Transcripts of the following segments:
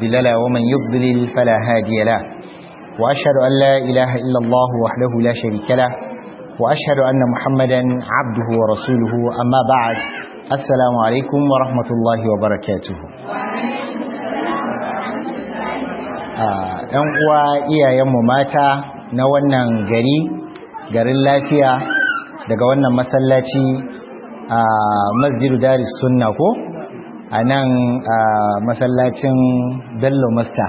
مضل له ومن يضلل فلا هادي له وأشهد أن لا إله إلا الله وحده لا شريك له وأشهد أن محمدا عبده ورسوله أما بعد السلام عليكم ورحمة الله وبركاته ‘yan uwa iyayenmu mata na wannan gari garin lafiya daga wannan masallaci a masjidu daris sunna ko a nan masallacin bello masta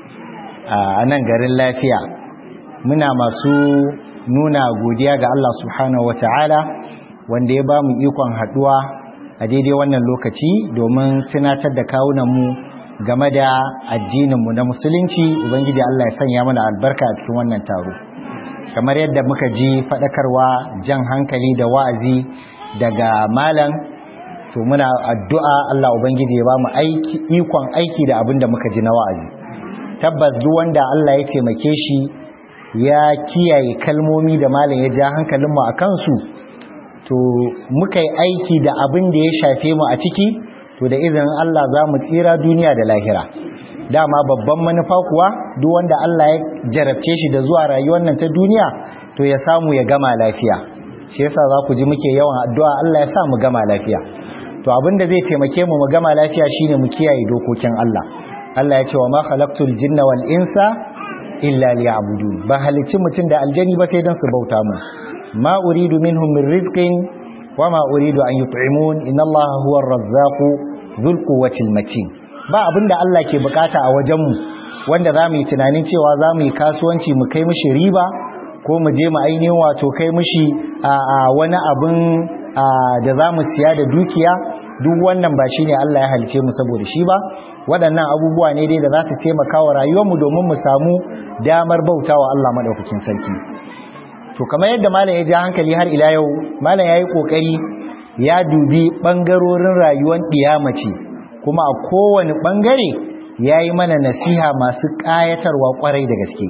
a nan garin lafiya muna masu nuna godiya ga Allah subhanahu wata'ala wanda ya ba mu ikon haduwa a daidai wannan lokaci domin tunatar da kawunanmu game da addininmu na musulunci ubangiji Allah ya sanya mana albarka a cikin wannan taro kamar yadda muka ji faɗakarwa jan hankali da wa'azi daga malam to muna addu'a Allah ubangiji ya ba mu aiki ikon aiki da abin da muka ji na wa'azi tabbas duk wanda Allah ya taimake shi ya kiyaye kalmomi da malam ya ja hankalinmu a kansu to muka yi aiki da abin da ya shafe mu a ciki to da izinin Allah za mu tsira duniya da lahira dama babban manufa kuwa duk wanda Allah ya jarabce shi da zuwa rayuwar nan ta duniya to ya samu ya gama lafiya shi yasa za ku ji muke yawan addu'a Allah ya sa mu gama lafiya to abin da zai taimake mu mu gama lafiya shine mu kiyaye dokokin Allah Allah ya ce wa ma khalaqtul jinna wal insa illa liya'budun ba halicci mutum da aljani ba sai dan su bauta mu ma uridu minhum min rizqin wa ma uridu an yut'imun inna Allah huwa ar-razzaqu dhul quwwati matin ba abinda Allah ke bukata a wajen mu wanda zamu yi tunanin cewa zamu yi kasuwanci mu kai mishi riba ko mu je mu ainihin wato kai mishi a wani abin da zamu siya da dukiya duk wannan ba shine Allah ya halice mu saboda shi ba waɗannan abubuwa ne dai da za su taimaka wa rayuwarmu domin mu samu damar bautawa Allah madaukakin sarki to kamar yadda malam ya ja hankali har ila yau malam yayi kokari ya dubi bangarorin rayuwar mace kuma a kowane bangare yayi mana nasiha masu kayatarwa kwarai da gaske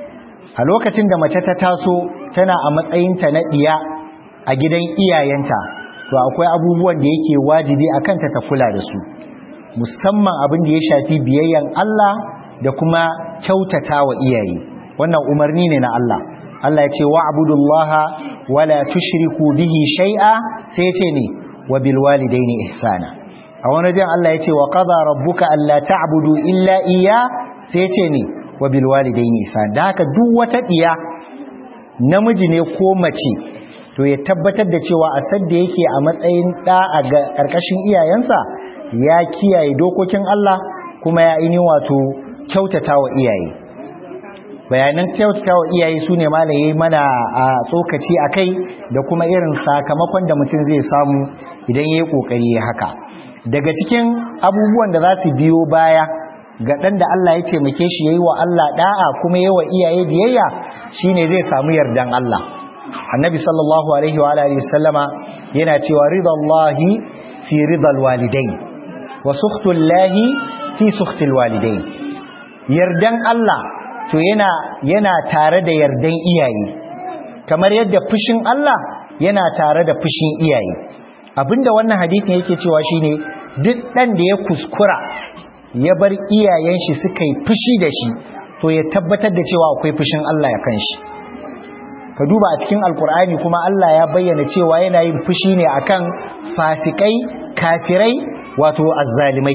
a lokacin da mace ta taso tana a matsayinta na diya a gidan iyayenta to akwai abubuwan da yake wajibi a kanta ta kula da su musamman abin da ya shafi biyayyan Allah da kuma kyautata wa iyaye wannan umarni ne na Allah Allah ya ce wa'budullaha wala tushriku bihi shay'a sai ya ce ne wa bil walidaini ihsana a wani jan Allah ya ce wa qada rabbuka alla ta'budu illa iya sai ya ce ne wa bil walidaini ihsana da haka duk wata diya namiji ne ko mace to ya tabbatar da cewa a sadda yake a matsayin ɗa a ƙarƙashin iyayensa ya kiyaye dokokin Allah kuma ya ini wato kyautata wa iyaye bayanan kyautata wa iyaye su ne malaye mana a tsokaci a kai da kuma irin sakamakon da mutum zai samu idan ya yi ƙoƙari ya haka daga cikin abubuwan da za su biyo baya ga ɗan da Allah ya taimake shi ya yi wa Allah ɗa'a kuma ya wa iyaye biyayya shine zai samu yardan Allah annabi sallallahu alaihi wa alihi wasallama yana cewa ridallahi fi ridal walidain wa sukhtullahi fi sukhtil walidain yardan Allah to yana yana tare da yardan iyaye kamar yadda fushin Allah yana tare da fushin iyaye abinda wannan hadisin yake cewa shine duk dan da ya kuskura ya bar iyayen shi suka yi fushi da shi to ya tabbatar da cewa akwai fushin Allah ya kan shi ka duba a cikin alkur'ani kuma Allah ya bayyana cewa yana yin fushi ne akan fasikai kafirai wato azzalimai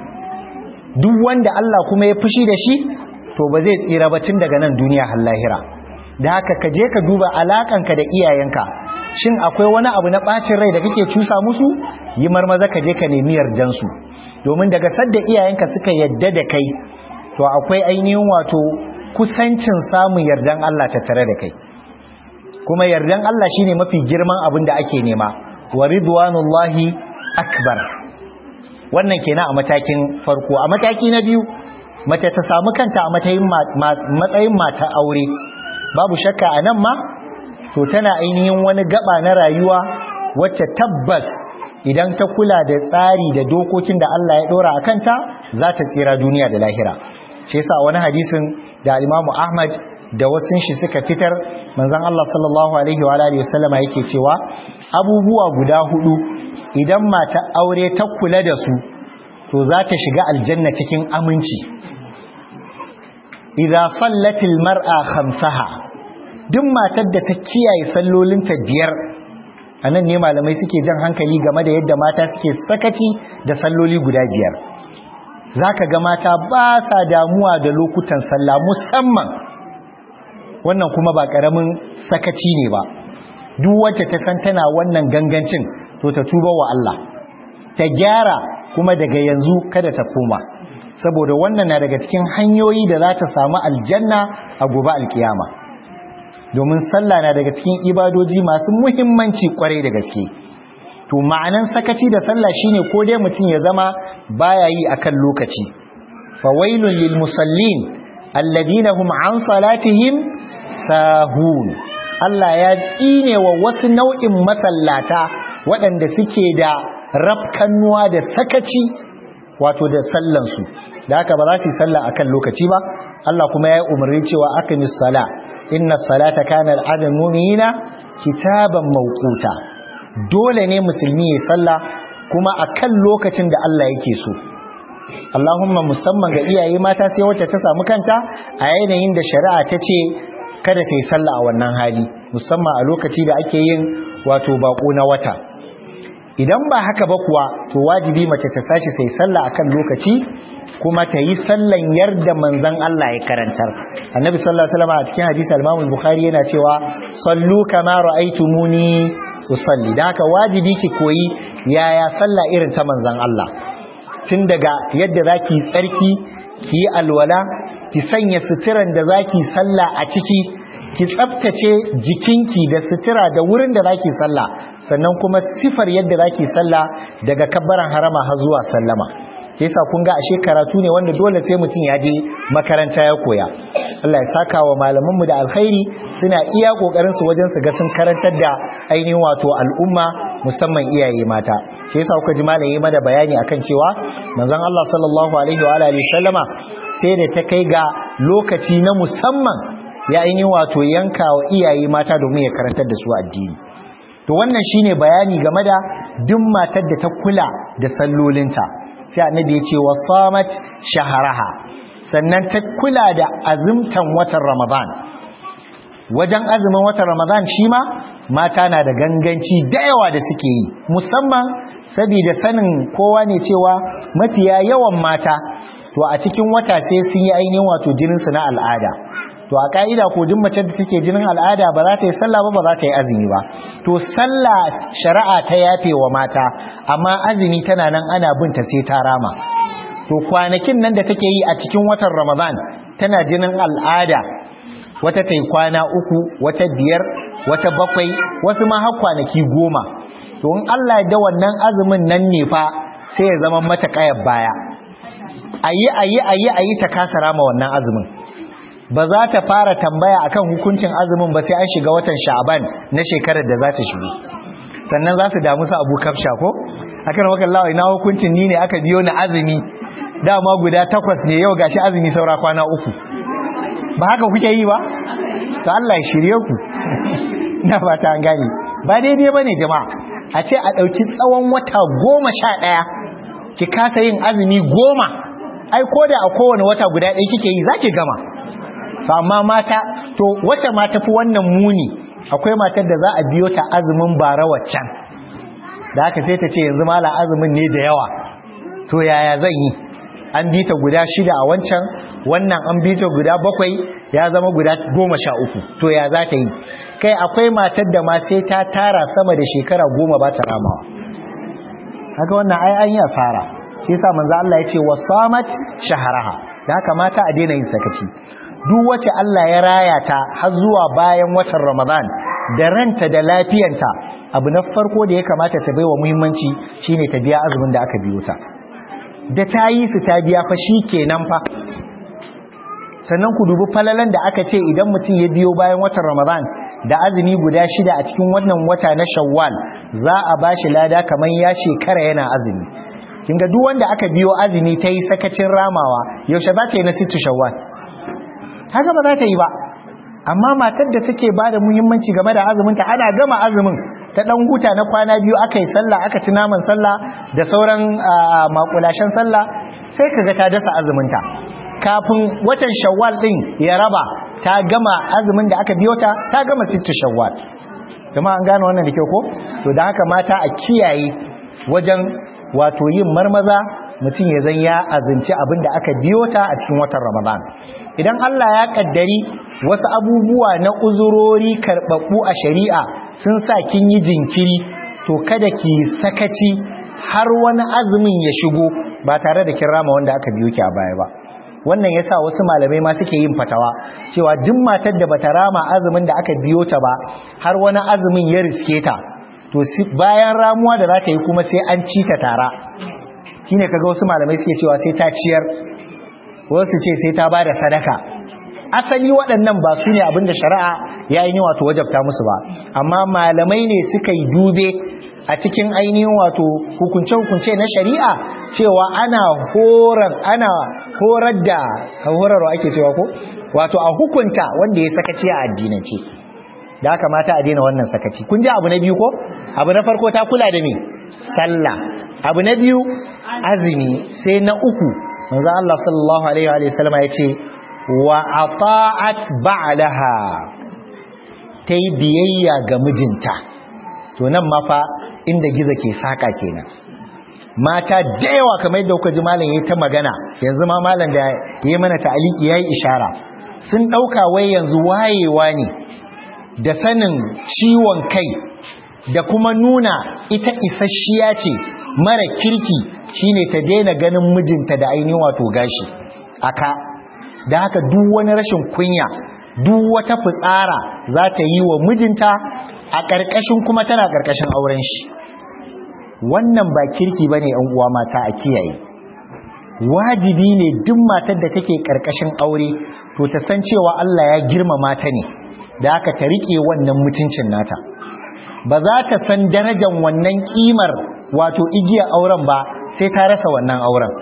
duk wanda Allah kuma ya fushi da shi to ba zai tsira ba tun daga nan duniya har lahira da haka ka je ka duba alakanka da iyayenka shin akwai wani abu na bacin rai da kake cusa musu yi marmaza ka je ka nemi yardan su domin daga sadda iyayenka suka yadda da kai to akwai ainihin wato kusancin samun yardan Allah tattare da kai kuma yardan Allah shine mafi girman abin da ake nema wa ridwanullahi akbar wannan kenan a matakin farko a mataki na biyu mace ta samu kanta a matsayin matsayin mata aure babu shakka a nan ma to tana ainihin wani gaba na rayuwa wacce tabbas idan ta kula da tsari da dokokin da Allah ya dora a kanta za ta tsira duniya da lahira shi yasa wani hadisin da Imam Ahmad da wasu shi suka fitar manzon Allah sallallahu alaihi wa alihi wasallama yake cewa abubuwa guda hudu idan mata aure ta kula da su to za ta shiga aljanna cikin aminci idza sallatil mar'a khamsaha duk matar da ta kiyaye sallolinta biyar anan ne malamai suke jan hankali game da yadda mata suke sakaci da salloli guda biyar zaka ga mata ba sa damuwa da lokutan sallah musamman wannan kuma ba karamin sakaci ne ba duk wacce ta san tana wannan gangancin to ta tuba wa Allah ta gyara kuma daga yanzu kada ta koma saboda wannan na daga cikin hanyoyi da za ta samu aljanna a gobe alkiyama domin sallah na daga cikin ibadoji masu muhimmanci kwarai da gaske to ma'anan sakaci da sallah shine ko dai mutum ya zama baya yi akan lokaci fawailun lil musallin alladhina hum an salatihim sahun Allah ya tsine wa wasu nau'in masallata waɗanda suke da rafkannuwa da sakaci wato da sallansu da haka ba za su yi sallah akan lokaci ba Allah kuma ya yi umarni cewa aqimis sala inna salata kana al'adam mu'minina kitaban mawquta dole ne musulmi ya sallah kuma akan lokacin da Allah yake so Allahumma musamman ga iyaye mata sai wacce ta samu kanta a yanayin da shari'a ta ce kada ta yi sallah a wannan hali musamman a lokaci da ake yin wato bako na wata idan ba haka ba kuwa to wajibi mace ta sashi sai sallah akan lokaci kuma ta yi sallan yarda manzon Allah ya karantar annabi sallallahu alaihi wasallam a cikin hadisi al-Imam bukhari yana cewa sallu kama ra'aytumuni usalli dan haka wajibi ki koyi yaya sallah irin ta manzon Allah tun daga yadda zaki tsarki ki yi alwala ki sanya suturan da zaki sallah a ciki ki tsaftace jikinki da sutura da wurin da zaki sallah sannan kuma sifar yadda zaki sallah daga kabbaran harama har zuwa sallama yasa kun ga ashe karatu ne wanda dole sai mutum ya je makaranta ya koya Allah ya saka wa malaman mu da alkhairi suna iya kokarin su wajen su ga sun karantar da ainihin wato al'umma musamman iyaye mata shi yasa kuka ji malami mana bayani akan cewa manzon Allah sallallahu alaihi wa alihi sallama sai da ta kai ga lokaci na musamman ya ainihin wato yanka wa iyaye mata domin ya karantar da su addini to wannan shine bayani game da duk matar da ta kula da sallolinta sai annabi ya ce wa samat shaharaha sannan ta kula da azumtan watan ramadan wajen azumin watan ramadan shi ma mata na da ganganci da yawa da suke yi musamman saboda sanin kowa ne cewa mafiya yawan mata to a cikin wata sai sun yi ainihin wato jininsu na al'ada to a ka'ida ko duk mace da take jinin al'ada ba za ta yi sallah ba ba za ta yi azumi ba to sallah shari'a ta yafe wa mata amma azumi tana nan ana binta sai ta rama to kwanakin nan da take yi a cikin watan ramadan tana jinin al'ada wata ta yi kwana uku wata biyar wata bakwai wasu ma har kwanaki goma to in Allah ya da wannan azumin nan ne fa sai ya zama mata kayar baya ayi ayi ayi ayi ta kasa rama wannan azumin ba za ta fara tambaya akan hukuncin azumin ba sai an shiga watan sha'aban na shekarar da za ta shigo sannan za su damu su abu kafsha ko akan wakan lawa ina hukuncin ni ne aka biyo ni azumi dama guda takwas ne yau gashi azumi saura kwana uku ba haka kuke yi ba to Allah ya shirye ku na fata an gane ba daidai bane jama'a a ce a ɗauki tsawon wata goma sha ɗaya ki kasa yin azumi goma ai ko da a kowane wata guda ɗaya kike yi za ki gama to amma mata to wacce ma tafi wannan muni akwai matar da za a biyo ta azumin bara waccan da haka sai ta ce yanzu mala azumin ne da yawa to yaya zan yi an bi ta guda shida a wancan wannan an bi ta guda bakwai ya zama guda goma sha uku to ya za ta yi kai akwai matar da ma sai ta tara sama da shekara goma ba ta ramawa haka wannan ai an yi asara shi yasa manzo Allah ya ce wasamat shaharaha da haka mata a daina yin sakaci duk wacce Allah ya raya ta har zuwa bayan watan Ramadan da ranta da lafiyanta abu na farko da ya kamata ta baiwa muhimmanci shine ta biya azumin da aka biyo ta da ta yi su ta biya fa kenan fa sannan ku dubi falalan da aka ce idan mutum ya biyo bayan watan Ramadan da azumi guda shida a cikin wannan wata na Shawwal za a bashi lada kamar ya shekara yana azumi kinga duk wanda aka biyo azumi ta yi sakacin ramawa yaushe za ta yi na sittu Shawwal haka ba za ta yi ba amma matar da take ba da muhimmanci game da azuminta ana gama azumin ta dan huta na kwana biyu aka yi sallah aka ci naman sallah da sauran makulashen sallah sai kaga ta dasa azuminta kafin watan shawwal din ya raba ta gama azumin da aka biyo ta ta gama sittu shawwal kuma an gane wannan da kyau ko to da haka mata a kiyaye wajen wato yin marmaza mutum ya zan ya azinci abin da aka biyo ta a cikin watan ramadan idan Allah ya kaddari wasu abubuwa na uzurori karɓaɓɓu a shari'a sun sa kin yi jinkiri to kada ki sakaci har wani azumin ya shigo ba tare da kin rama wanda aka biyo ki a baya ba wannan yasa wasu malamai ma suke yin fatawa cewa duk matar da bata rama azumin da aka biyo ta ba har wani azumin ya riske ta to bayan ramuwa da za ta yi kuma sai an ci ta tara shine kaga wasu malamai suke cewa sai ta ciyar wasu ce sai ta bada sadaka asali waɗannan ba su ne abinda shari'a ya yi wato wajabta musu ba amma malamai ne suka yi dube a cikin ainihin wato hukunce-hukunce na shari'a cewa ana horar ana horar da horarwa ake cewa ko wato a hukunta wanda ya sakaci a addinance da haka mata a daina wannan sakaci kun ji abu na biyu ko abu na farko ta kula da me sallah abu na biyu azumi sai na uku manzo Allah sallallahu alaihi wa sallama yace wa ata'at ba'laha tai biyayya ga mijinta to nan ma fa inda giza ke saka kenan mata da yawa kamar yadda kuka ji malam yayi ta magana yanzu ma malam da yayi mana ta'aliki yayi ishara sun dauka wai yanzu wayewa ne da sanin ciwon kai da kuma nuna ita isasshiya ce mara kirki shine ta daina ganin mijinta da ainihin wato gashi aka da haka duk wani rashin kunya duk wata fitsara za ta yi wa mijinta a ƙarƙashin kuma tana ƙarƙashin auren shi wannan ba kirki bane yan uwa mata a kiyaye wajibi ne duk matar da take ƙarƙashin aure to ta san cewa Allah ya girmama ta ne da haka ta rike wannan mutuncin nata ba za ta san darajar wannan kimar wato igiyar auren ba sai ta rasa wannan auren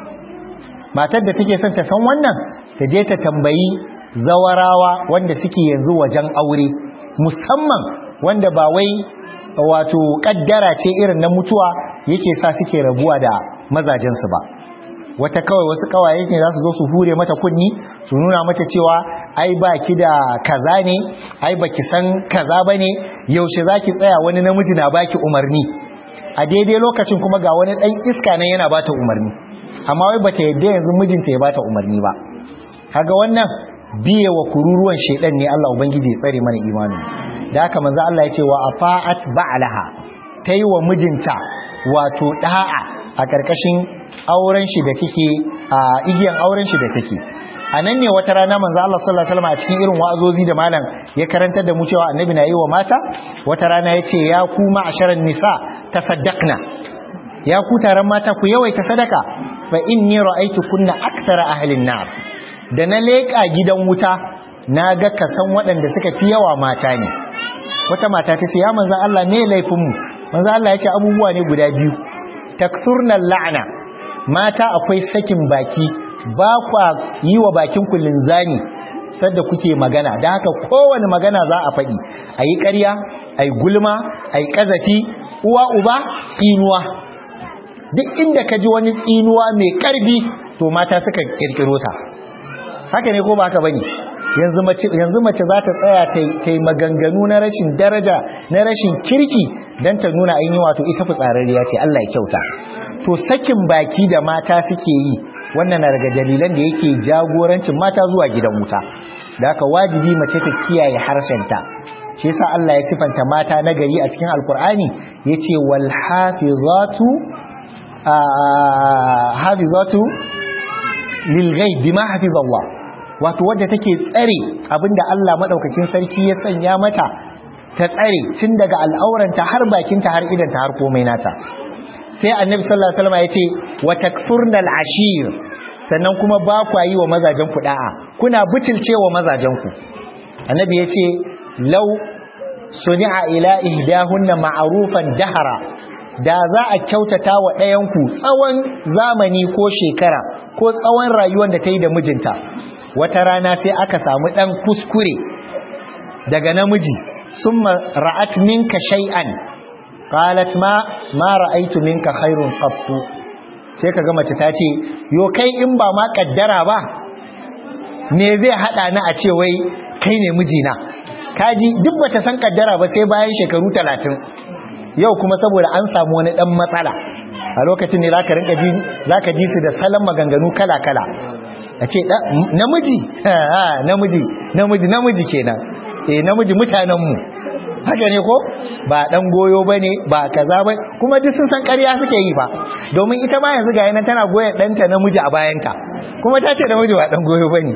matar da take son ta san wannan ta je ta tambayi zawarawa wanda suke yanzu wajen aure musamman wanda ba wai wato kaddara ce irin na mutuwa yake sa suke rabuwa da mazajensu ba wata kawai wasu kawaye ne za su zo su hure mata kunni su nuna mata cewa ai ba ki da kaza ne ai ba ki san kaza ba ne yaushe za ki tsaya wani namiji na baki umarni a daidai lokacin kuma ga wani ɗan iska nan yana bata umarni amma wai bata yadda yanzu mijinta ya bata umarni ba kaga wannan biye wa kururuwan shedan ne Allah ubangiji ya tsare mana imani da haka manzo Allah ya ce wa afa'at ba'laha tayi wa mijinta wato da'a a karkashin auren shi da kike a igiyan auren shi da take a nan ne wata rana manzo Allah sallallahu alaihi wasallam a cikin irin wa'azozi da malam ya karantar da mu cewa annabi na yi wa mata wata rana ya ce ya ku ma'asharan nisa tasaddaqna ya ku taron mata ku yawaita sadaka fa inni ra'aytu kunna aktsara ahlin nar da na leka gidan wuta na ga kasan waɗanda suka fi yawa mata ne wata mata ta ce ya manzo Allah me laifin mu manzo Allah ya ce abubuwa ne guda biyu taksurna la'ana mata akwai sakin baki ba kwa yi wa bakin ku linzani sadda kuke magana da haka kowane magana za a faɗi a yi ƙarya a yi gulma a yi ƙazafi uwa uba tsinuwa duk inda ka ji wani tsinuwa mai ƙarfi to mata suka ƙirƙiro ta haka ne ko ba haka bane yanzu mace yanzu mace za ta tsaya ta yi maganganu na rashin daraja na rashin kirki dan ta nuna ainihin wato ita fitsararriya ce Allah ya kyauta to sakin baki da mata suke yi wannan na daga dalilan da yake jagorancin mata zuwa gidan wuta da haka wajibi mace ta kiyaye harshenta shi yasa Allah ya sifanta mata na gari a cikin alkur'ani yace wal hafizatu hafizatu lil ghaib bima hafizallah wato wadda take tsare abinda Allah madaukakin sarki ya sanya mata ta tsare tun daga al'auranta har bakinta har idanta har komai nata sai annabi sallallahu alaihi wasallam yace wa takfurnal ashir sannan kuma ba ku yi wa mazajen ku da'a kuna butulce wa mazajen ku annabi yace law suni'a ila ihdahunna ma'rufan dahara da za a kyautata wa ɗayan ku tsawon zamani ko shekara ko tsawon rayuwar da ta yi da mijinta wata rana sai aka samu ɗan kuskure daga namiji summa ra'at minka shay'an qalat ma ma ra'aytu minka khairun qattu sai kaga mace ta ce yo kai in ba ma kaddara ba me zai hada ni a ce wai kai ne mijina kaji duk bata san kaddara ba sai bayan shekaru talatin yau kuma saboda an samu wani dan matsala a lokacin ne zaka rinka ji zaka ji su da salon maganganu kala kala a ce namiji namiji namiji namiji kenan eh namiji mutanen mu haka ne ko ba dan goyo bane ba kaza ba kuma duk sun san ƙarya suke yi ba domin ita ma yanzu ga yana tana goyen danta namiji a bayanta kuma ta ce namiji ba dan goyo bane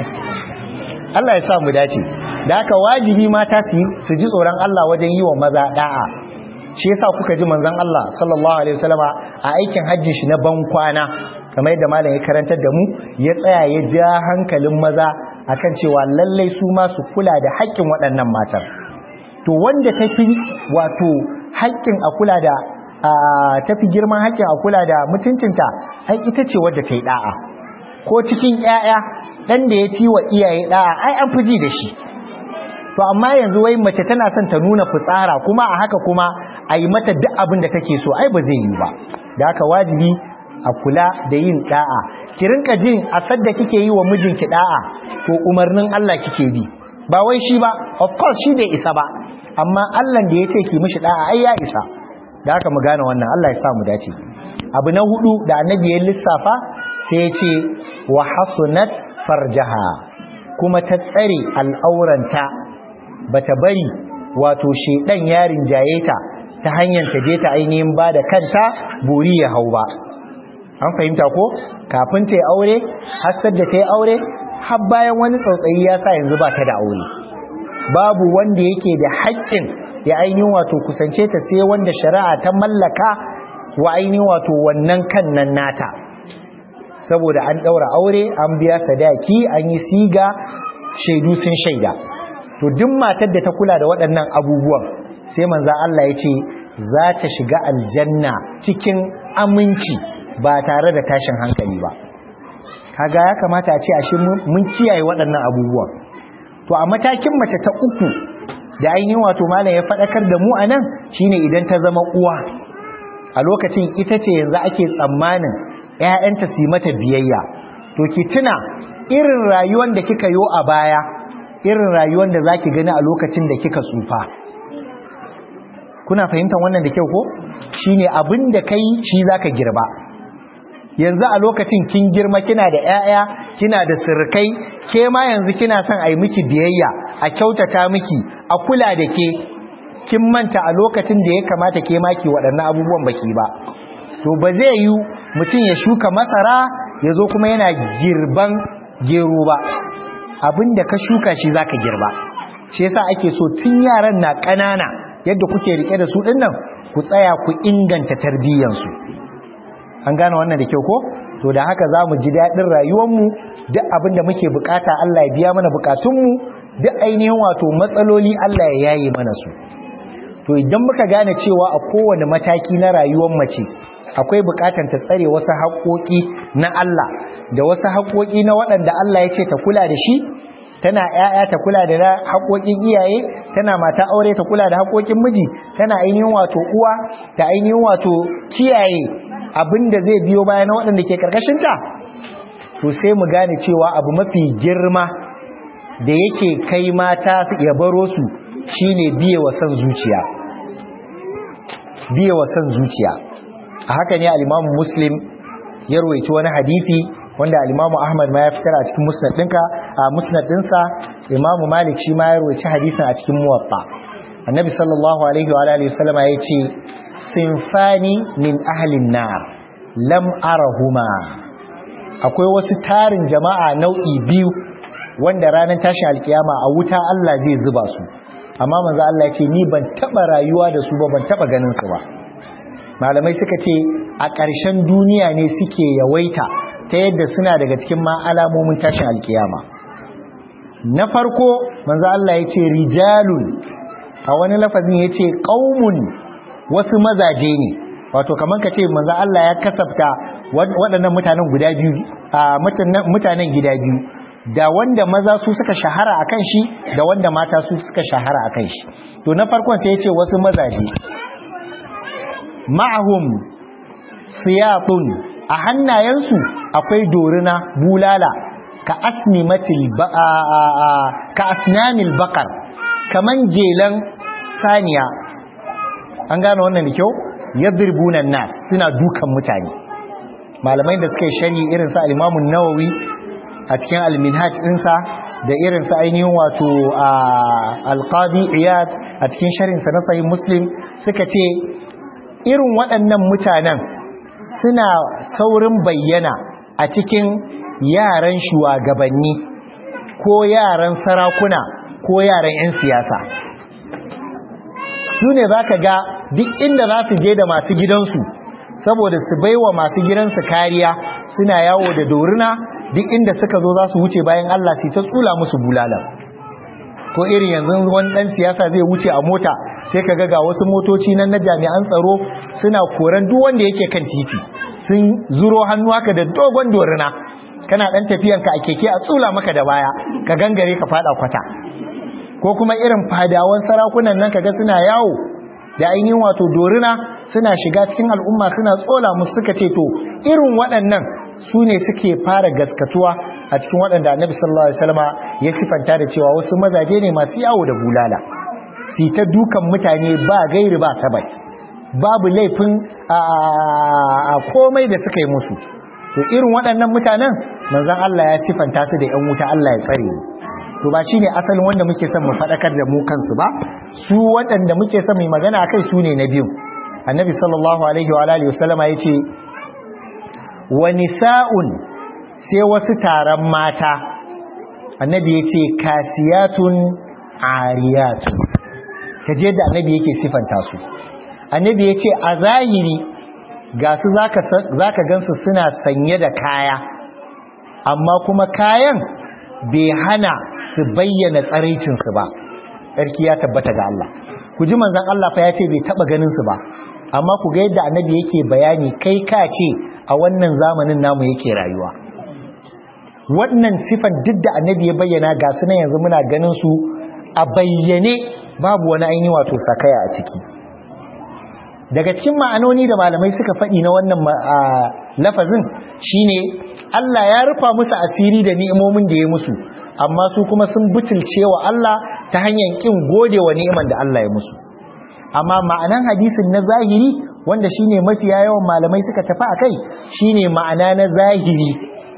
Allah ya sa mu dace da haka wajibi mata su su ji tsoron Allah wajen yi wa maza da'a shi yasa kuka ji manzon Allah sallallahu alaihi wasallama a aikin hajji shi na ban kwana kamar yadda malam ya karantar da mu ya tsaya ya ja hankalin maza akan cewa lallai su ma su kula da haƙƙin waɗannan matar to wanda tafi wato haƙƙin a kula da tafi girman haƙƙin a kula da mutuncinta ai ita ce wadda ta yi da'a ko cikin ƴaƴa dan da ya fi wa iyaye da'a ai an fi ji da shi to amma yanzu wai mace tana son ta nuna fitsara kuma a haka kuma a yi mata duk abin da take so ai ba zai yi ba da haka wajibi a kula da yin da'a ki rinka jin a sadda kike yi wa mijinki da'a to umarnin Allah kike bi ba wai shi ba of course shi bai isa ba amma Allah da ya ce ki mishi da'a ai ya isa da haka mu gane wannan Allah ya sa mu dace abu na hudu da annabi ya lissafa sai ya ce wa hasunat farjaha kuma ta tsare al'auranta bata bari wato shedan yarin jayeta ta hanyar ta je ta ainihin ba da kanta buri ya hau ba an fahimta ko kafin ta yi aure hasar da ta yi aure har bayan wani tsautsayi ya sa yanzu ba ta da aure babu wanda yake da haƙƙin ya ainihin wato kusance ta sai wanda shari'a ta mallaka wa ainihin wato wannan kan nan nata saboda an ɗaura aure an biya sadaki an yi siga shaidu sun shaida to duk matar da ta kula da waɗannan abubuwan sai manza Allah ya ce za ta shiga aljanna cikin aminci ba tare da tashin hankali ba kaga ya kamata a ce ashe mun kiyaye waɗannan abubuwan to a matakin mace ta uku da ainihin wato malam ya faɗakar da mu anan shine idan ta zama uwa a lokacin ita ce yanzu ake tsammanin ƴaƴanta su yi mata biyayya to ki tuna irin rayuwar da kika yo a baya irin rayuwar da zaki gani a lokacin da kika tsufa kuna fahimtar wannan da kyau ko shine abin da kai shi zaka girba yanzu a lokacin kin girma kina da ƴaƴa kina da sirkai ke ma yanzu kina son a yi miki biyayya a kyautata miki a kula da ke kin manta a lokacin da ya kamata ke ma ki waɗannan abubuwan baki ba to ba zai yi mutum ya shuka masara ya zo kuma yana girban gero ba abin da ka shuka shi zaka girba shi yasa ake so tun yaran na ƙanana yadda kuke rike da su dinnan ku tsaya ku inganta tarbiyyansu an gane wannan da kyau ko to da haka za mu ji daɗin rayuwarmu duk abin da muke bukata Allah ya biya mana bukatunmu duk ainihin wato matsaloli Allah ya yaye mana su to idan muka gane cewa a kowane mataki na rayuwar mace akwai bukatar ta tsare wasu haƙoƙi na Allah da wasu haƙoƙi na waɗanda Allah ya ce ta kula da shi tana ƴaƴa ta kula da haƙoƙin iyaye tana mata aure ta kula da haƙoƙin miji tana ainihin wato uwa ta ainihin wato kiyaye abinda zai biyo baya na waɗanda ke ƙarƙashinta to sai mu gane cewa abu mafi girma da yake kai mata ya baro su shine biye wa san zuciya biye wa san zuciya a haka ne al-Imam Muslim ya rawaito wani hadisi wanda al-Imam Ahmad ma ya fitar a cikin musnad ɗinka a musnad ɗinsa Imam Malik shi ma ya rawaito hadisin a cikin Muwatta Annabi sallallahu alaihi wa alihi wasallama yace sinfani min ahlin nar lam arahuma akwai wasu tarin jama'a nau'i biyu wanda ranar tashin alkiyama a wuta Allah zai zuba su amma manzo Allah ya ce ni ban taba rayuwa da su ba ban taba ganin su ba malamai suka ce a ƙarshen duniya ne suke yawaita ta yadda suna daga cikin ma alamomin tashin alkiyama na farko manzo Allah ya ce rijalun a wani lafazin ya ce qaumun wasu mazaje ne wato kamar ka ce manzo Allah ya kasafta waɗannan mutanen guda biyu a mutanen gida biyu da wanda maza su suka shahara akan shi da wanda mata su suka shahara akan shi to na farkon sai ya ce wasu mazaje ma'ahum siyatun a hannayensu akwai dorina bulala ka asnimatil ka asnamil baqar kaman jelan saniya an gane wannan da kyau yadribuna nas suna dukan mutane malamai da suka yi shari irin sa al-Imam nawawi a cikin al-Minhaj ɗinsa da irin sa ainihin wato al-Qadi Iyad a cikin sharhin sa na Sahih Muslim suka ce irin waɗannan mutanen suna saurin bayyana a cikin yaran shugabanni ko yaran sarakuna ko yaran 'yan siyasa su ne za ka ga duk inda za su je da masu gidansu saboda su baiwa masu gidansu kariya suna yawo da doruna duk inda suka zo za su wuce bayan Allah su ta tsula musu bulalan ko irin yanzu wani dan siyasa zai wuce a mota sai ka ga wasu motoci nan na jami'an tsaro suna koran duk wanda yake kan titi sun zuro hannu haka da dogon doruna kana dan tafiyanka a keke a tsula maka da baya ka gangare ka fada kwata ko kuma irin fadawan sarakunan nan kaga suna yawo da ainihin wato doruna suna shiga cikin al'umma suna tsola musu suka ce to irin waɗannan su ne suke fara gaskatuwa a cikin waɗanda annabi sallallahu alaihi wasallama ya sifanta da cewa wasu mazaje ne masu yawo da bulala su ta dukan mutane ba gairi ba tabat babu laifin a komai da suka yi musu to irin waɗannan mutanen manzon Allah ya sifanta su da 'yan wuta Allah ya tsare mu to ba shine asalin wanda muke son mu fadakar da mu kansu ba su waɗanda muke son mu magana akai su ne na biyu annabi sallallahu alaihi wa alihi wasallama yace wa nisa'un sai wasu taron mata annabi yace kasiyatun ariyatun kaje da annabi yake sifanta su annabi yace a zahiri ga su zaka zaka gansu suna sanye da kaya amma kuma kayan bai hana su bayyana tsaraicinsu ba tsarki ya tabbata ga Allah ku ji manzon Allah fa ya ce bai taba ganin su ba amma ku ga yadda annabi yake bayani kai ka ce a wannan zamanin namu yake rayuwa wannan sifan duk da annabi ya bayyana ga su nan yanzu muna ganin su a bayyane babu wani ainihi wato sakaya a ciki daga cikin ma'anoni da malamai suka faɗi na wannan lafazin shine Allah ya rufa musu asiri da ni'imomin da ya musu amma su kuma sun butulce wa Allah ta hanyar kin gode wa ni'iman da Allah ya musu amma ma'anan hadisin na zahiri wanda shine mafiya yawan malamai suka tafi akai shine ma'ana na zahiri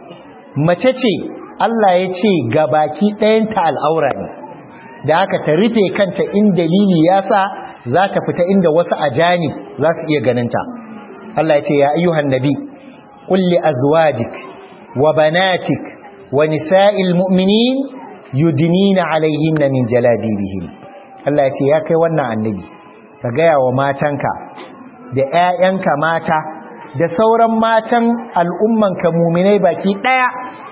mace ce Allah ya ce ga baki ɗayanta al'aura ne da haka ta rufe kanta in dalili ya sa za ta fita inda wasu ajani za su iya ganinta Allah ya ce ya ayyuhan nabi qul li azwajik wa banatik wa nisa'il mu'minin yudnina alayhinna min jalabibihin Allah ya ce ya kai wannan annabi ka gaya wa matanka da ƴaƴanka mata da sauran matan al'ummanka mu'minai baki daya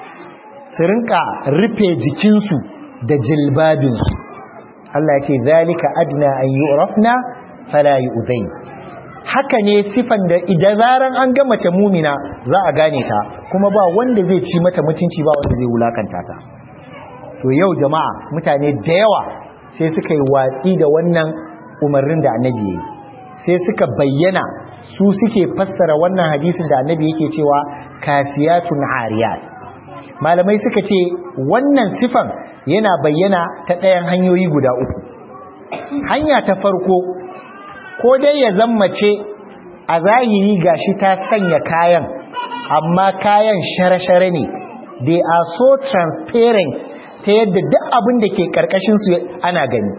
su rinka rufe jikinsu da jilbabinsu Allah ya ce zalika adna an yu'rafna fala yu'zai haka ne sifan da idan zaran an ga mace mumina za a gane ta kuma ba wanda zai ci mata mutunci ba wanda zai wulakanta ta to yau jama'a mutane da yawa sai suka yi watsi da wannan umarnin da annabi yayi sai suka bayyana su suke fassara wannan hadisin da annabi yake cewa kasiyatun ariyat malamai suka ce wannan sifan yana bayyana ta ɗayan hanyoyi guda uku hanya ta farko ko dai ya zammace a zahiri gashi ta sanya kayan amma kayan share-share ne they are so transparent ta yadda duk abin da ke su ana gani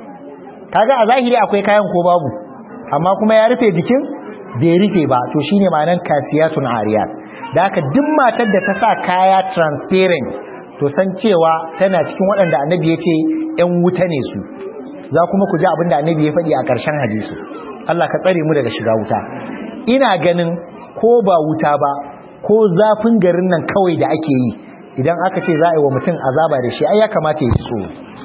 kaga a zahiri akwai kayan ko babu amma kuma ya rufe jikin bai rufe ba to shine ma'anar kasiyatun ariyat da haka duk matar da ta sa kaya transparent to san cewa tana cikin waɗanda annabi ya ce ‘yan wuta ne su za kuma ku ji abin da annabi ya faɗi a ƙarshen hadisi Allah ka tsare mu daga shiga wuta ina ganin ko ba wuta ba ko zafin garin nan kawai da ake yi idan aka ce za a yi wa mutum azaba da shi ai ya kamata ya so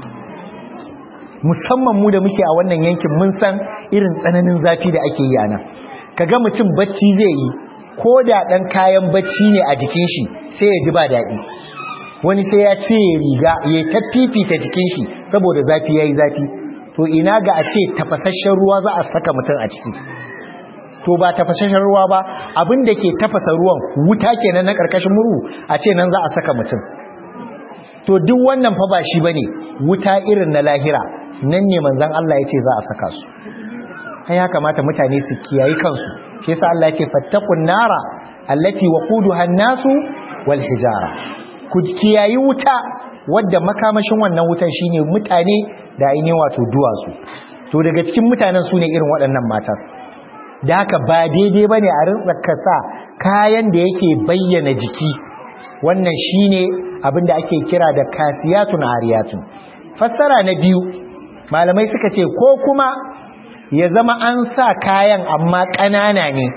musamman mu da muke a wannan yankin mun san irin tsananin zafi da ake yi a nan kaga mutum bacci zai yi ko da ɗan kayan bacci ne a jikin shi sai ya ji ba daɗi wani sai ya ce riga ya ta fifita jikin shi saboda zafi ya yi zafi to ina ga a ce tafasasshen ruwa za a saka mutum a ciki to ba tafasasshen ruwa ba abin da ke tafasa ruwan wuta kenan na ƙarƙashin murhu a ce nan za a saka mutum to duk wannan fa ba shi bane wuta irin na lahira nan ne manzon Allah yace za a saka su ai ya kamata mutane su kiyayi kansu shi yasa Allah yace fattaqun nara allati waquduha an-nasu wal hijara ku kiyayi wuta wadda makamashin wannan wutan shine mutane da ainihin wato duwatsu to daga cikin mutanen su ne irin waɗannan matan da haka ba daidai bane a rintsaka sa kayan da yake bayyana jiki wannan shine abinda ake kira da kasiyatun ariyatun fassara na biyu malamai suka ce ko kuma ya zama an sa kayan amma ƙanana ne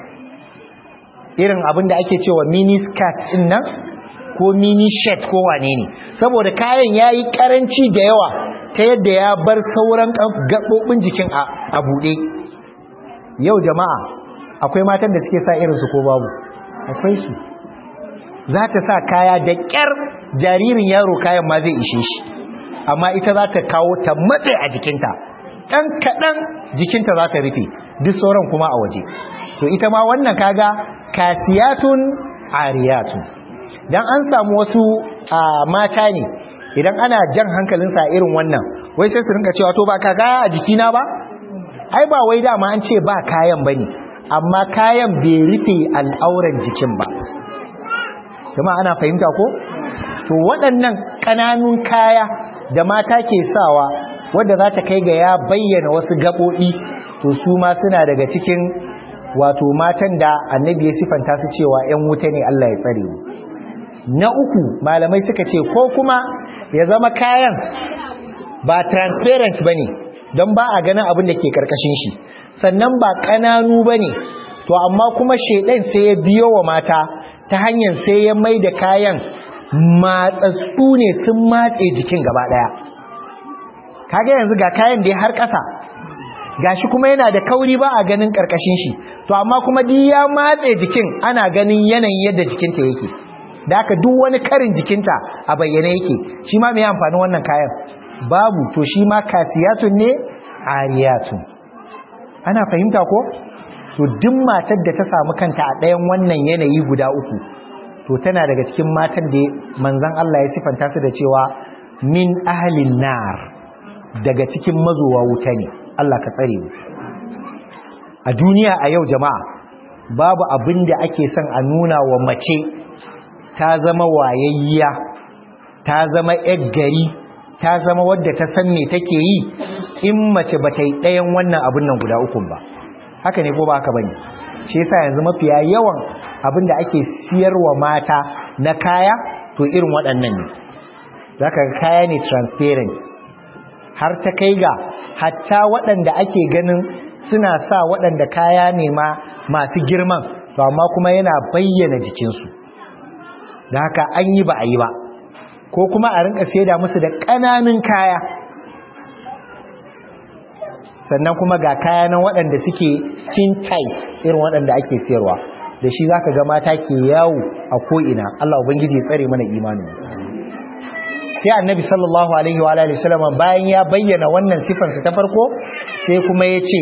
irin abinda ake cewa mini skirt din nan ko mini shirt ko wane ne saboda kayan yayi karanci da yawa ta yadda ya bar sauran gaɓoɓin jikin a buɗe yau jama'a akwai matan da suke sa irinsu ko babu akwai su za ta sa kaya da ƙyar jaririn yaro kayan ma zai ishe shi amma ita za ta kawo ta matse a jikinta ɗan kaɗan jikinta za ta rufe duk sauran kuma a waje to ita ma wannan kaga kasiyatun ariyatun dan an samu wasu mata ne idan ana jan hankalinsa irin wannan wai sai su rinka cewa to ba ka kaya a jikina ba ai ba wai dama an ce ba kayan bane amma kayan bai rufe al'auran jikin ba kuma ana fahimta ko to waɗannan ƙananun kaya da mata ke sawa wanda za ta kai ga ya bayyana wasu gaɓoɓi to su ma suna daga cikin wato matan da annabi ya sifanta su cewa 'yan wuta ne Allah ya tsare mu na uku malamai suka ce ko kuma ya zama kayan ba transparent bane don ba a ganin abin da ke karkashin shi sannan ba kananu bane to amma kuma shedan sai ya biyo wa mata ta hanyar sai ya mai da kayan matsatsu ne sun matse jikin gaba daya kaga yanzu ga kayan da ya har ƙasa gashi kuma yana da kauri ba a ganin karkashin shi to amma kuma duk ya matse jikin ana ganin yanayin yadda jikinta yake da haka duk wani karin jikinta a bayyane yake shi ma mai amfanin wannan kayan babu to shi ma kasiyatun ne ariyatun ana fahimta ko to duk matar da ta samu kanta a ɗayan wannan yanayi guda uku to tana daga cikin matan da manzon Allah ya sifanta su da cewa min ahlin nar daga cikin mazowa wuta ne Allah ka tsare mu a duniya a yau jama'a babu abin da ake son a nuna wa mace ta zama wayayya ta zama yar gari ta zama wadda ta san me take yi in mace ba ta yi ɗayan wannan abin nan guda ukun ba haka ne ko ba haka bane shi yasa yanzu mafiya yawan abin da ake siyarwa mata na kaya to irin waɗannan ne zaka ga kaya ne transparent har ta kai ga hatta waɗanda ake ganin suna sa waɗanda kaya ne ma masu girman to amma kuma yana bayyana jikinsu da haka an yi ba a yi ba ko kuma a rinka saida musu da ƙananun kaya sannan kuma ga kaya nan waɗanda suke skin tight irin waɗanda ake siyarwa da shi zaka ga mata ke yawo a ko'ina Allah ubangiji ya tsare mana imanin sai annabi sallallahu alaihi wa alihi wasallam bayan ya bayyana wannan sifar ta farko sai kuma ya ce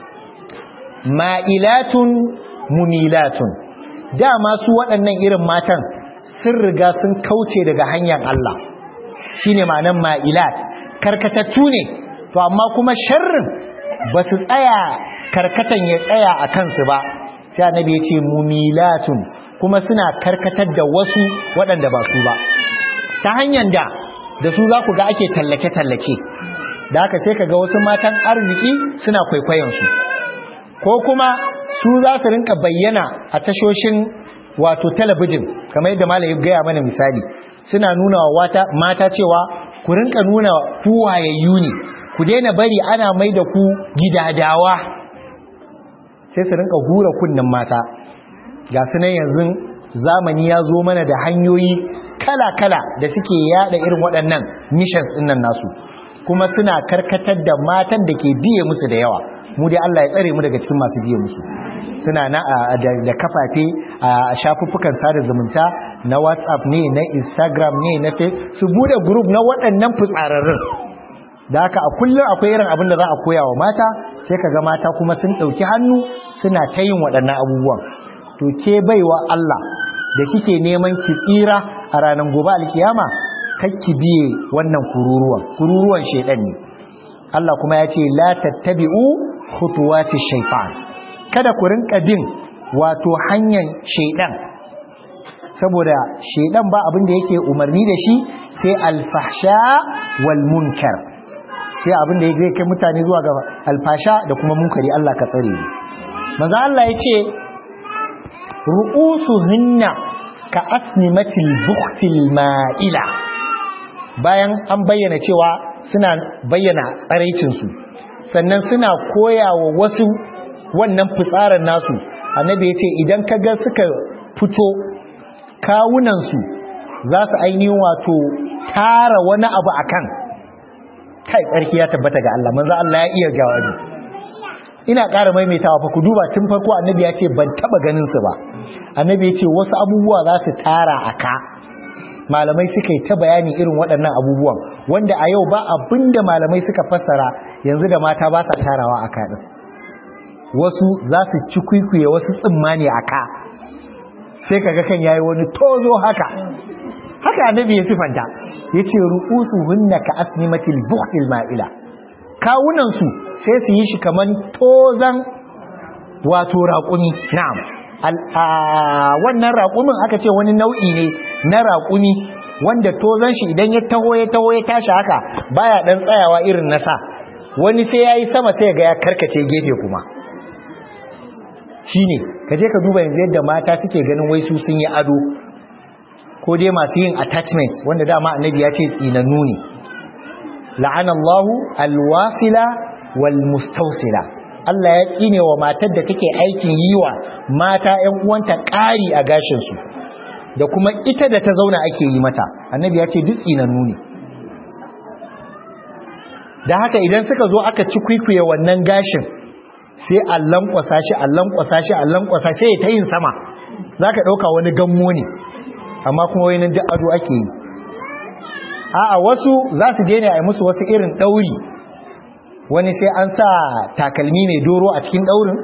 ma'ilatun mumilatun dama su waɗannan irin matan sun riga sun kauce daga hanyar Allah shine ma'anar ma'ilat karkatattu ne to amma kuma sharrin ba su tsaya karkatan ya tsaya a kansu ba sai annabi ya ce mumilatun kuma suna karkatar da wasu waɗanda ba su ba ta hanyar da da su za ku ga ake tallace-tallace da haka sai ka ga wasu matan arziki suna kwaikwayonsu ko kuma su za su rinka bayyana a tashoshin wato talabijin kamar yadda malayi gaya mana misali suna nuna wa mata cewa ku rinka nuna ku wayayyu ne ku daina bari ana mai da ku gidadawa sai su rinka hura kunnen mata ga su nan yanzu zamani ya zo mana da hanyoyi kala-kala da suke yada irin waɗannan missions ɗin nan nasu kuma suna karkatar da matan da ke biye musu da yawa mu dai Allah ya tsare mu daga cikin masu biye musu suna na da kafafe a shafuffukan sada zumunta na WhatsApp ne na Instagram ne na Facebook su bude group na waɗannan fitsararrun da haka a kullum akwai irin abin da za a koya wa mata sai kaga mata kuma sun ɗauki hannu suna ta yin waɗannan abubuwan to ke baiwa Allah da kike neman ki tsira a ranar gobe alkiyama kakki biye wannan kururuwan kururuwan shedan ne Allah kuma ya ce la tattabi'u khutuwati shaytan kada ku rinka bin wato hanyar shedan saboda shedan ba abin da yake umarni da shi sai alfahsha wal munkar sai abin da yake kai mutane zuwa ga alfasha da kuma munkari Allah ka tsare ni manzo Allah ya ce ru'usuhunna ka asnimatil buhtil ma'ila bayan an bayyana cewa suna bayyana tsaraicinsu sannan suna koyawa wasu wannan fitsarin nasu annabi ya ce idan ka ga suka fito kawunansu za su ainihin wato tara wani abu a kan kai tsarki ya tabbata ga Allah manzo Allah ya iya jawabi ina ƙara maimaitawa fa ku duba tun farko annabi ya ce ban taba ganin su ba annabi ya ce wasu abubuwa za su tara a ka malamai suka yi ta bayani irin waɗannan abubuwan wanda a yau ba abinda malamai suka fassara yanzu da mata ba sa tarawa a ka ɗin wasu za su ci kwikwiye wasu tsimmani a ka sai kaga kan yayi wani tozo haka haka annabi ya sifanta yace ru'usu hunna ka asnimatil buhtil ma'ila kawunan su sai su yi shi kaman tozan wato raƙumi na'am wannan raƙumin aka ce wani nau'i ne na raƙumi wanda tozan shi idan ya taho ya taho ya tashi haka baya dan tsayawa irin nasa wani sai yayi sama sai ga ya karkace gefe kuma shine kaje ka duba yanzu yadda mata suke ganin wai su sun yi ado ko dai masu yin attachment wanda dama annabi ya ce tsinannu ne la'ana Allahu alwasila wal mustawsila Allah ya tsine wa matar da take aikin yiwa mata ƴan uwanta ƙari a gashin su da kuma ita da ta zauna ake yi mata annabi ya ce duk tsinannu ne da haka idan suka zo aka ci kwikwiye wannan gashin sai a lankwasa shi a lankwasa shi a lankwasa sai ta yin sama za ka ɗauka wani gammo ne amma kuma wani duk ado ake yi a wasu za su je ne a yi musu wasu irin ɗauri wani sai an sa takalmi mai doro a cikin ɗaurin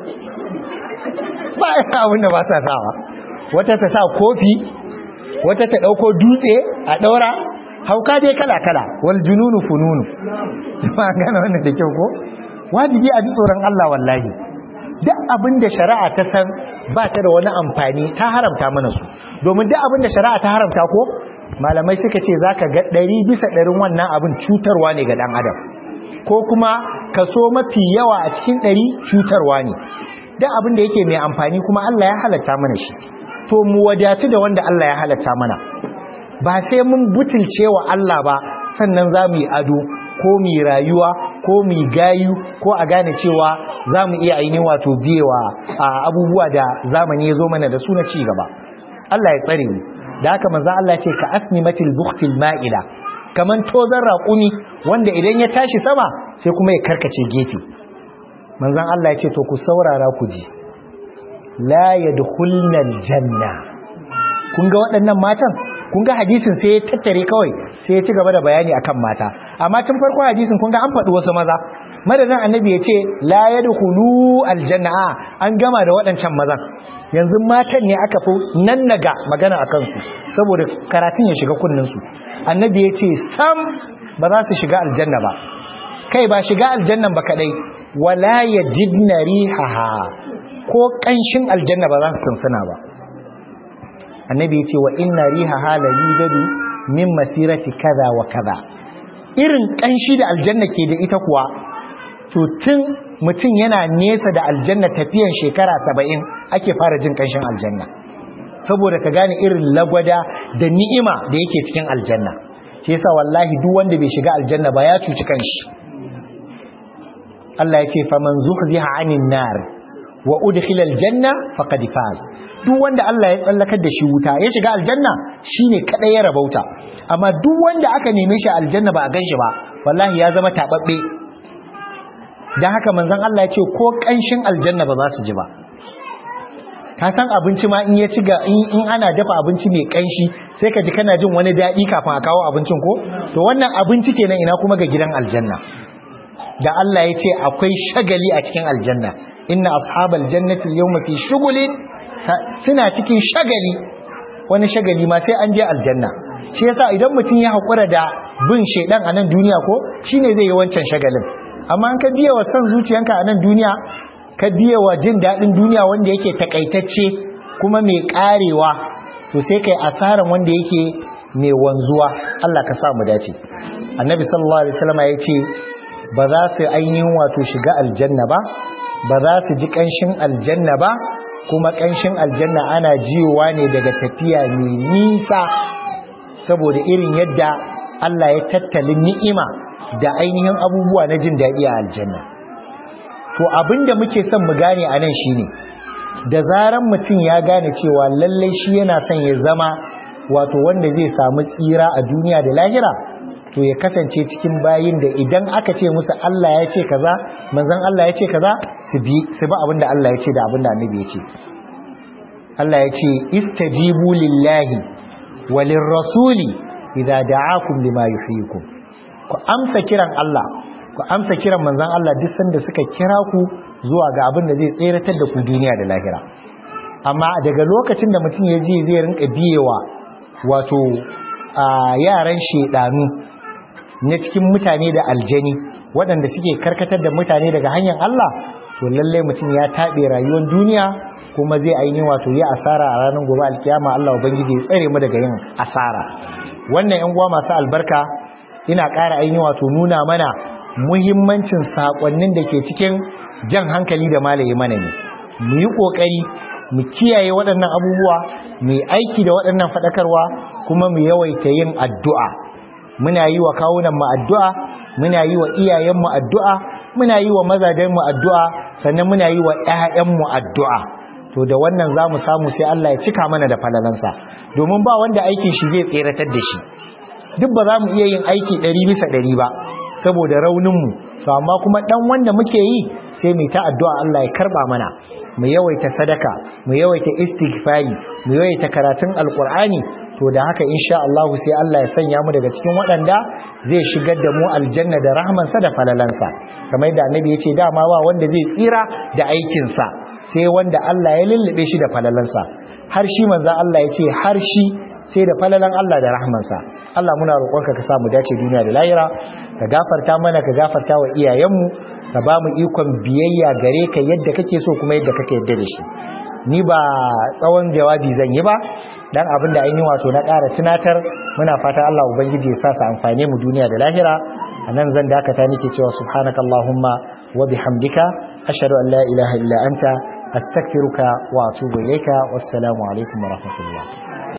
ba a abin da ba sa sawa wata ta sa kofi wata ta ɗauko dutse a ɗaura hauka dai kala-kala wal jununu fununu ba gane wannan da kyau ko wajibi a ji tsoron Allah wallahi duk abin da shari'a ta san ba ta da wani amfani ta haramta mana su domin duk abin da shari'a ta haramta ko malamai suka ce zaka ga ɗari bisa ɗarin wannan abin cutarwa ne ga ɗan adam ko kuma kaso mafi yawa a cikin ɗari cutarwa ne duk abin da yake mai amfani kuma Allah ya halatta mana shi to mu wadatu da wanda Allah ya halatta mana ba sai mun butulce wa Allah ba sannan za mu yi ado ko mu yi rayuwa ko mu yi gayu ko a gane cewa za mu iya ainihin wato biyewa a abubuwa da zamani ya zo mana da su na ci gaba Allah ya tsare mu da haka manzo Allah ce ka asnimatil bukhtil ma'ila kaman tozan raƙumi wanda idan ya tashi sama sai kuma ya karkace gefe manzon Allah ya ce to ku saurara ku ji la yadkhulna aljanna kun ga waɗannan matan kun ga hadisin sai ya tattare kawai sai ya ci gaba da bayani akan mata amma tun farko hadisin kun ga an faɗi wasu maza madadin annabi ya ce la yadkhulu aljanna an gama da waɗancan mazan yanzu matan ne aka fi nan naga magana a kansu saboda karatun ya shiga kunninsu annabi ya ce sam ba za su shiga aljanna ba kai ba shiga aljannan ba kadai wala yajidna rihaha ko kanshin aljanna ba za su sansana ba annabi ya ce wa inna rihaha la yujadu min masirati kaza wa kaza irin kanshi da aljanna ke da ita kuwa to tun mutum yana nesa da aljanna tafiyan shekara saba'in ake fara jin kanshin aljanna saboda ka gane irin lagwada da ni'ima da yake cikin aljanna shi yasa wallahi duk wanda bai shiga aljanna ba ya cuci kanshi Allah ya ce faman zuhziha 'anil nar wa udkhila aljanna faqad faz duk wanda Allah ya tsallakar da shi wuta ya shiga aljanna shine kadai ya rabauta amma duk wanda aka neme shi aljanna ba a ganshi ba wallahi ya zama tababbe dan haka manzon Allah ya ce ko kanshin aljanna ba za su ji ba ka san abinci ma in ya ci ga in ana dafa abinci mai kanshi sai ka ji kana jin wani daɗi kafin a kawo abincin ko to wannan abinci kenan ina kuma ga gidan aljanna da Allah ya ce akwai shagali a cikin aljanna inna ashabal jannati yawma fi shughulin suna cikin shagali wani shagali ma sai an je aljanna shi yasa idan mutum ya haƙura da bin shaidan a nan duniya ko shine zai yi wancan shagalin amma an ka biya wa son zuciyanka a nan duniya ka biya wa jin daɗin duniya wanda yake takaitacce kuma mai ƙarewa to sai kai asaran wanda yake mai wanzuwa Allah ka sa mu dace annabi sallallahu alaihi wasallam ya ce ba za su ainihin wato shiga aljanna ba ba za su ji ƙanshin aljanna ba kuma ƙanshin aljanna ana jiyowa ne daga tafiya mai nisa saboda irin yadda Allah ya tattalin ni'ima da ainihin abubuwa na jin daɗi a aljanna to abinda muke son mu gane a nan shine da zaran mutum ya gane cewa lallai shi yana son ya zama wato wanda zai samu tsira a duniya da lahira to ya kasance cikin bayin da idan aka ce musu Allah ya ce kaza manzon Allah ya ce kaza su bi su bi abinda Allah ya ce da abinda annabi ya ce Allah ya ce istajibu lillahi walir rasuli idza da'akum lima yuhyikum ku amsa kiran Allah ku amsa kiran manzon Allah duk sanda suka kira ku zuwa ga abin da zai tseratar da ku duniya da lahira amma daga lokacin da mutum ya ji zai rinka biyewa wato a yaran shedanu na cikin mutane da aljani waɗanda suke karkatar da mutane daga hanyar Allah to lalle mutum ya taɓe rayuwar duniya kuma zai ainihin wato yi asara a ranar gobe alkiyama Allah ubangiji ya tsare mu daga yin asara wannan yan uwa masu albarka ina ƙara ainihin wato nuna mana muhimmancin sakonnin da ke cikin jan hankali da malaye mana ne mu yi ƙoƙari mu kiyaye waɗannan abubuwa mu yi aiki da waɗannan faɗakarwa kuma mu yawaita yin addu'a muna yi wa kawunan mu addu'a muna yi wa iyayen mu addu'a muna yi wa mazajen mu addu'a sannan muna yi wa ƴaƴan mu addu'a to da wannan za mu samu sai Allah ya cika mana da falalansa domin ba wanda aikin shi zai tseratar da shi duk ba za mu iya yin aiki ɗari bisa ɗari ba saboda rauninmu to amma kuma ɗan wanda muke yi sai mu ta addu'a Allah ya karɓa mana mu yawaita sadaka mu yawaita istighfari mu yawaita karatun alqur'ani to da haka insha Allah sai Allah ya sanya mu daga cikin waɗanda zai shigar da mu aljanna da rahmansa da falalansa kamar yadda annabi ya ce dama ba wanda zai tsira da aikinsa sai wanda Allah ya lullube shi da falalansa har shi manzo Allah ya ce har shi sai da falalan Allah da rahmansa Allah muna roƙonka ka samu dace duniya da lahira ka gafarta mana ka gafarta wa iyayenmu ka ba mu ikon biyayya gare ka yadda kake so kuma yadda kake yadda da shi ni ba tsawon jawabi zan yi ba dan abin da ainihin wato na ƙara tunatar muna fata Allah ubangiji ya sa su amfane mu duniya da lahira anan zan dakata nake cewa subhanakallahumma wa bihamdika ashhadu an la ilaha illa anta astaghfiruka wa atubu ilayka wassalamu alaikum wa rahmatullah